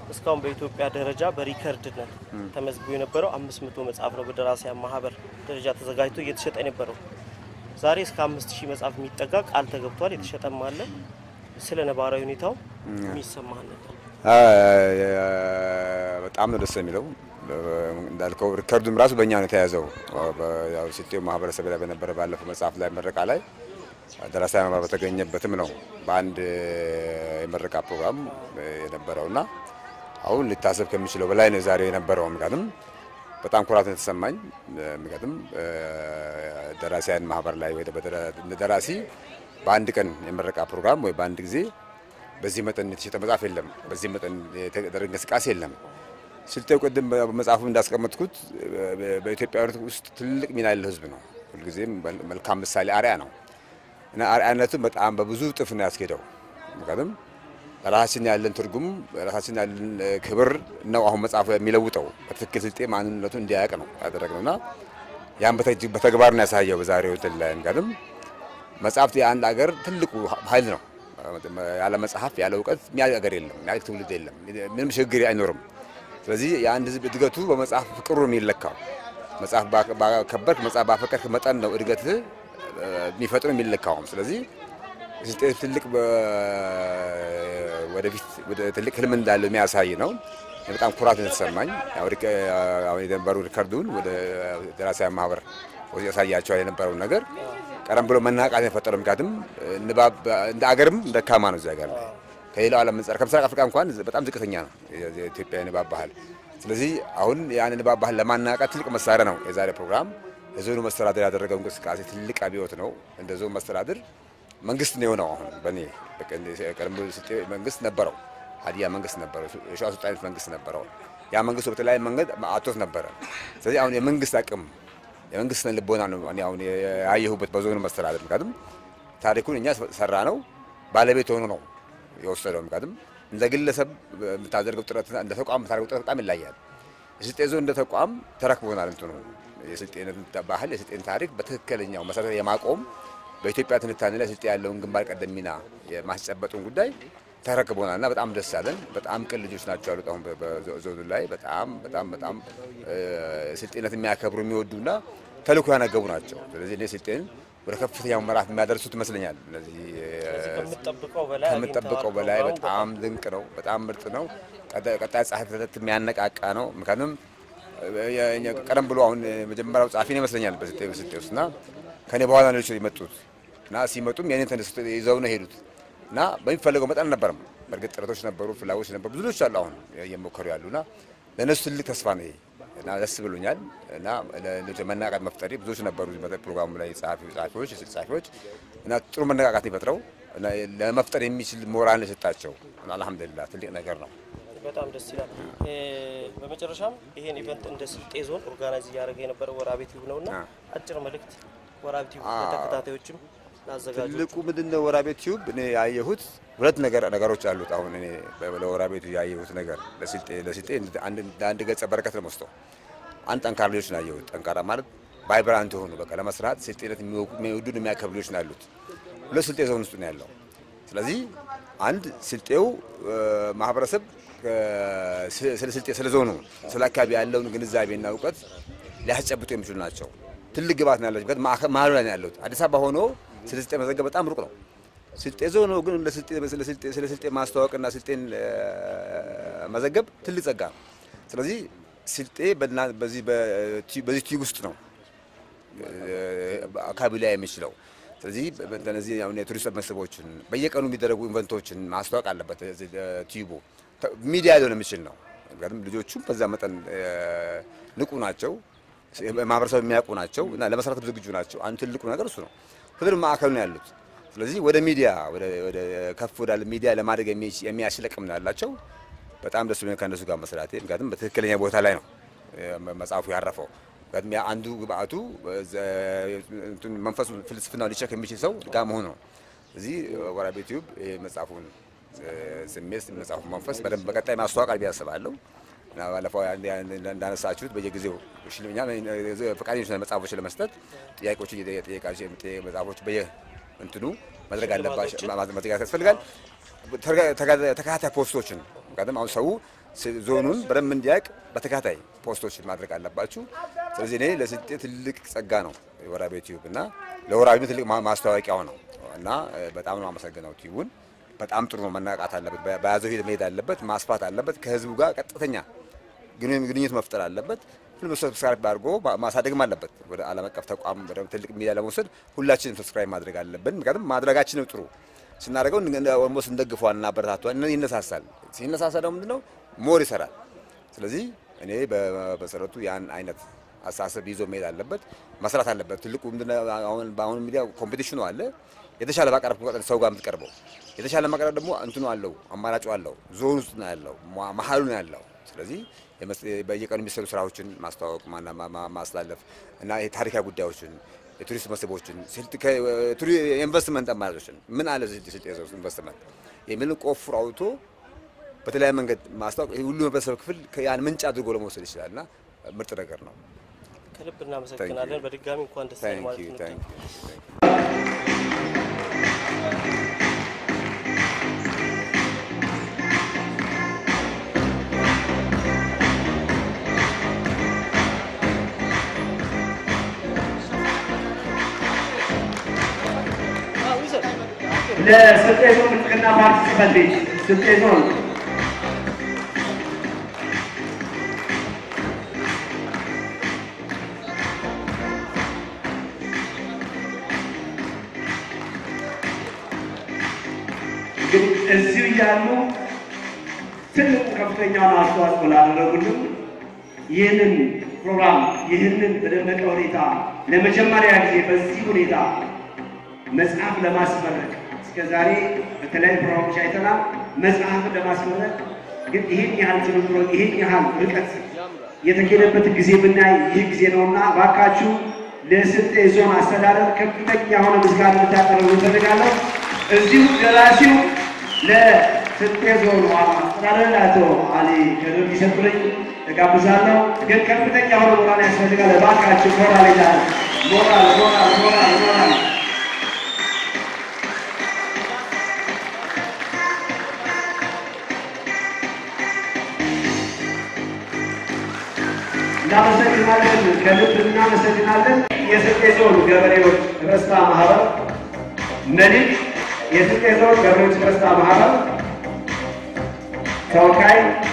እስካሁን በኢትዮጵያ ደረጃ በሪከርድነት ተመዝግቦ የነበረው አምስት መቶ መጽሐፍ ነው በደራሲያን ማህበር ደረጃ ተዘጋጅቶ እየተሸጠ የነበረው። ዛሬ እስከ አምስት ሺህ መጽሐፍ የሚጠጋ ቃል ተገብቷል። የተሸጠም አለ። ስለ ነባራዊ ሁኔታው የሚሰማህ ነገር? በጣም ነው ደስ የሚለው። እንዳልከው ሪከርዱም ራሱ በእኛ ነው የተያዘው። ያው ሲቴው ማህበረሰብ ላይ በነበረ ባለፈው መጽሐፍ ላይ ምረቃ ላይ ደራሲያን ማህበር በተገኘበትም ነው በአንድ የምረቃ ፕሮግራም የነበረውና አሁን ሊታሰብ ከሚችለው በላይ ነው ዛሬ የነበረው። ምክንያቱም በጣም ኩራት ነው የተሰማኝ። ምክንያቱም ደራሲያን ማህበር ላይ ወይ ደራሲ በአንድ ቀን የምረቃ ፕሮግራም ወይ በአንድ ጊዜ በዚህ መጠን የተሸጠ መጽሐፍ የለም። በዚህ መጠን የተደረገ እንቅስቃሴ የለም። ስልጤው ቅድም በመጽሐፉ እንዳስቀመጥኩት በኢትዮጵያ ውስጥ ትልቅ ሚና ያለው ህዝብ ነው። ሁልጊዜም መልካም ምሳሌ አርያ ነው እና አርአያነቱ በጣም በብዙ እጥፍ ነው ያስኬደው። ምክንያቱም ራሳችን ያለን ትርጉም ራሳችን ያለን ክብር ነው አሁን መጽሐፉ የሚለውጠው። በትክክል ስልጤ ማንነቱ እንዲያውቅ ነው ያደረግነው እና ያን በተግባር ነው ያሳየው በዛሬው እንትን ላይ ምክንያቱም መጽሐፍት የአንድ ሀገር ትልቁ ኃይል ነው። ያለ መጽሐፍ ያለ እውቀት የሚያድግ ሀገር የለም፣ የሚያድግ ትውልድ የለም፣ ምንም ሽግግር አይኖርም። ስለዚህ የአንድ ህዝብ እድገቱ በመጽሐፍ ፍቅሩ ነው የሚለካው። መጽሐፍ ባከበርክ፣ መጽሐፍ ባፈቀርክ መጠን ነው እድገት የሚፈጥሩ የሚለካውም። ስለዚህ ስልጤ ትልቅ ወደፊት ትልቅ ህልም እንዳለው የሚያሳይ ነው። በጣም ኩራት የተሰማኝ አሁን የነበሩ ሪከርዱን ወደ ደራሲያን ማህበር ያሳያቸው የነበረውን ነገር ቀደም ብሎ መናቃት የፈጠረው ምክንያቱም ንባብ እንደ አገርም ደካማ ነው። እዚያ ጋር ከሌላው ዓለም አንጻር ከምስራቅ አፍሪካ እንኳን በጣም ዝቅተኛ ነው የኢትዮጵያ የንባብ ባህል። ስለዚህ አሁን ያን ንባብ ባህል ለማናቃት ትልቅ መሳሪያ ነው የዛሬ ፕሮግራም። የዞኑ መስተዳድር ያደረገው እንቅስቃሴ ትልቅ አብዮት ነው። እንደ ዞን መስተዳድር መንግስት ነው የሆነው። አሁን በእኔ ቀደም ብሎ ስልጤ መንግስት ነበረው፣ ሀዲያ መንግስት ነበረው፣ የሸዋ ሱልጣኔት መንግስት ነበረው። ያ መንግስት በተለያየ መንገድ አቶት ነበረ። ስለዚህ አሁን የመንግስት አቅም የመንግስት ልቦና ነው እኔ አሁን ያየሁበት በዞኑ መስተዳድር። ምክንያቱም ታሪኩን እኛ ሰራ ነው ባለቤት ሆኖ ነው የወሰደው። ምክንያቱም እንደ ግለሰብ የምታደርገው ጥረት እንደ ተቋም የምታደርገው ጥረት በጣም ይለያል። የስልጤ ዞን እንደ ተቋም ተረክቦናል። እንትኑ የስልጤነት ባህል የስልጤን ታሪክ በትክክለኛው መሰረት የማቆም በኢትዮጵያ ትንታኔ ላይ ስልጤ ያለውን ግንባር ቀደም ሚና የማስጨበጡን ጉዳይ ተረክቦናል እና በጣም ደስ ያለን። በጣም ቅን ልጆች ናቸው ያሉት አሁን በዞኑ ላይ በጣም በጣም በጣም ስልጤነት የሚያከብሩ የሚወዱና ተልእኮ ያነገቡ ናቸው። ስለዚህ እኔ ስልጤን ወደ ከፍተኛው ምዕራፍ የሚያደርሱት ይመስለኛል። እነዚህ ከምጠብቀው በላይ በጣም ድንቅ ነው። በጣም ምርጥ ነው። ቀጣይ ጸሐፊነት የሚያነቃቃ ነው። ምክንያቱም ቀደም ብሎ አሁን መጀመሪያው ጸሐፊ ነው ይመስለኛል በስልጤ ውስጥ እና ከኔ በኋላ ነው የመጡት እና ሲመጡም የኔን ተነስቶ ይዘው ነው ሄዱት እና በሚፈለገው መጠን አልነበረም። በእርግጥ ጥረቶች ነበሩ፣ ፍላጎች ነበሩ፣ ብዙ ልጆች አሉ አሁን እየሞከሩ ያሉና ለእነሱ ትልቅ ተስፋ ነው ይሄ እና ደስ ብሎኛል። እና መነቃቃት መፍጠሪ ብዙዎች ነበሩ ፕሮግራሙ ላይ ጸሐፊዎች፣ የስልክ ጸሐፊዎች እና ጥሩ መነቃቃት ይፈጥረው ለመፍጠር የሚችል ሞራል የሰጣቸው አልሐምዱሊላህ ትልቅ ነገር ነው። በጣም ደስ ይላል። በመጨረሻም ይሄን ኢቨንት እንደ ስልጤ ዞን ኦርጋናይዝ እያደረገ የነበረው ወራቤ ቲዩብ ነውና አጭር መልእክት ወራቤ ቲዩብ ለተከታታዮችም ላዘጋጁ ትልቁ ምንድን ነው ወራቤ ቲዩብ እኔ ያየሁት ሁለት ነገር ነገሮች አሉት። አሁን እኔ ለወራቤ ቲዩብ ያየሁት ነገር ለስልጤ ለስልጤ አንድ ገጸ በረከት ነው ወስደው አንድ ጠንካራ ልጆች ነው ያየሁት። ጠንካራ ማለት ቫይብራንት የሆኑ በቃ ለመስራት ስልጤነት የሚወዱን የሚያከብሩ ልጆች ነው ያሉት። ሁለት ስልጤ ዞን ውስጥ ነው ያለው። ስለዚህ አንድ ስልጤው ማህበረሰብ ስለ ስልጤ ስለ ዞኑ ስለ አካባቢ ያለውን ግንዛቤና እውቀት ሊያስጨብጡ የሚችሉ ናቸው። ትልቅ ግባት ነው ያላቸው። መሀሉ ላይ ነው ያሉት። አዲስ አበባ ሆኖ ስለ ስልጤ መዘገብ በጣም ሩቅ ነው። ስልጤ ዞን ግን ስለ ስልጤ ማስተዋወቅና ስልጤን መዘገብ ትልቅ ጸጋ ነው። ስለዚህ ስልጤ በዚህ ቲዩብ ውስጥ ነው አካባቢ ላይ የሚችለው። ስለዚህ እነዚህ የቱሪስት መስህቦችን በየቀኑ የሚደረጉ ኢቨንቶችን ማስተዋወቅ አለበት ቲዩቡ ሚዲያ ሊሆን የሚችል ነው። ምክንያቱም ልጆቹም በዛ መጠን ንቁ ናቸው፣ ማህበረሰብ የሚያውቁ ናቸው እና ለመስራት ዝግጁ ናቸው። አንዱ ትልቁ ነገር እሱ ነው። ሁሉም ማዕከሉ ነው ያሉት። ስለዚህ ወደ ሚዲያ ወደ ከፍ ወዳለ ሚዲያ ለማድረግ የሚያስለቅም ነው ያላቸው። በጣም ደስ ብሎኝ ከእነሱ ጋር መስራቴ፣ ምክንያቱም በትክክለኛ ቦታ ላይ ነው መጽሐፉ ያረፈው። ምክንያቱም አንዱ ግብአቱ መንፈሱ ፍልስፍናው ሊቸክ የሚችል ሰው ጋር መሆኑ ነው። እዚህ ወራቤ ቲዩብ መጽሐፉን ስሜት መጽሐፉ መንፈስ በደንብ በቀጣይ ማስተዋወቅ ብዬ አስባለሁ። እና ባለፈው እንዳነሳችሁት በየጊዜው ፈቃደኞች መጽሐፎች ለመስጠት ጥያቄዎች እየጠየቃችሁ መጽሐፎች በየ እንትኑ መድረግ አለባቸው መዘጋጀት ያስፈልጋል። ተከታታይ ፖስቶችን ምክንያቱም አሁን ሰው ዞኑን በደንብ እንዲያውቅ በተከታታይ ፖስቶች ማድረግ አለባችሁ። ስለዚህ እኔ ለስልጤ ትልቅ ጸጋ ነው ወራቤ ቲዩብ እና ለወራቤ ትልቅ ማስታወቂያው ነው እና በጣም ነው አመሰግነው። ቲዩቡን በጣም ጥሩ ነው። መናቃት አለበት፣ በያዘው ሂደት መሄድ አለበት፣ ማስፋት አለበት፣ ከህዝቡ ጋር ቀጥተኛ ግንኙነት መፍጠር አለበት። ሁሉም ሰብስክራይብ አድርጎ ማሳደግም አለበት። ወደ ዓለም አቀፍ ተቋም ወደ ትልቅ ሚዲያ ለመውሰድ ሁላችንም ሰብስክራይብ ማድረግ አለብን። ምክንያቱም ማድረጋችንም ጥሩ ስናደርገው ኦልሞስት እንደግፏል እና አበረታቷል፣ ይነሳሳል። ሲነሳሳ ደግሞ ምንድነው ሞር ይሰራል። ስለዚህ እኔ በመሰረቱ ያን አይነት አስተሳሰብ ይዞ መሄድ አለበት፣ መስራት አለበት። ትልቁ ምንድነው አሁን በአሁኑ ሚዲያ ኮምፒቲሽኑ አለ። የተሻለ ባቀረብ ቁጥር ሰው ጋር የምትቀርበው የተሻለ ማቅረብ ደግሞ እንትኑ አለው፣ አማራጩ አለው፣ ዞን ውስጥ ነው ያለው፣ መሀሉ ነው ያለው። ስለዚህ በየቀኑ የሚሰሩ ስራዎችን ማስተዋወቅ፣ ማስተላለፍ እና የታሪካዊ ጉዳዮችን የቱሪስት መስህቦችን የኢንቨስትመንት አማራጮችን ምን አለ ስልጤ ኢንቨስትመንት የሚልን ቆፍሮ አውጥቶ በተለያየ መንገድ ማስታወቅ ሁሉ ህብረተሰብ ክፍል ያን ምንጭ አድርጎ ለመውሰድ ይችላል እና ምርጥ ነገር ነው። ከልብ እናመሰግናለን። በድጋሚ እንኳን ደስ ያለ ማለት ነው። ለስልጤ ዞን ብልጽግና ፓርቲ ጽሕፈት ቤት ስልጤ ዞን እንግዲህ እዚሁ እያሉ ትልቁ ከፍተኛውን አስተዋጽኦ ላደረጉልን ይህንን ፕሮግራም ይህንን በደመቀ ሁኔታ ለመጀመሪያ ጊዜ በዚህ ሁኔታ መጽሐፍ ለማስመረቅ እስከ ዛሬ በተለያዩ ፕሮግራሞች አይተናል። መጽሐፍን ለማስመረቅ ግን ይህን ያህል ትብብሮ ይህን ያህል ርቀት የተኬደበት ጊዜ ብናይ ይህ ጊዜ ነውና እባካችሁ ለስልጤ ዞን አስተዳደር ከፍተኛ የሆነ ምስጋና እንድታቀርቡ እፈልጋለሁ። እዚሁ ደራሲው ለስልጤ ዞን ዋና አስተዳደር አቶ አሊ ከድር ሊሰጡልኝ እጋብዛለሁ። ግን ከፍተኛ የሆነ ሞራል ያስፈልጋል። እባካችሁ ሞራል ይላል ሞራል ሞራል ሞራል ሞራል እናመሰግናለን። ከልብ እናመሰግናለን። የስልጤ ዞን ገበሬዎች ህብረት ሥራ ማህበር መሊክ፣ የስልጤ ዞን ገበሬዎች ህብረት ሥራ ማህበር ተወካይ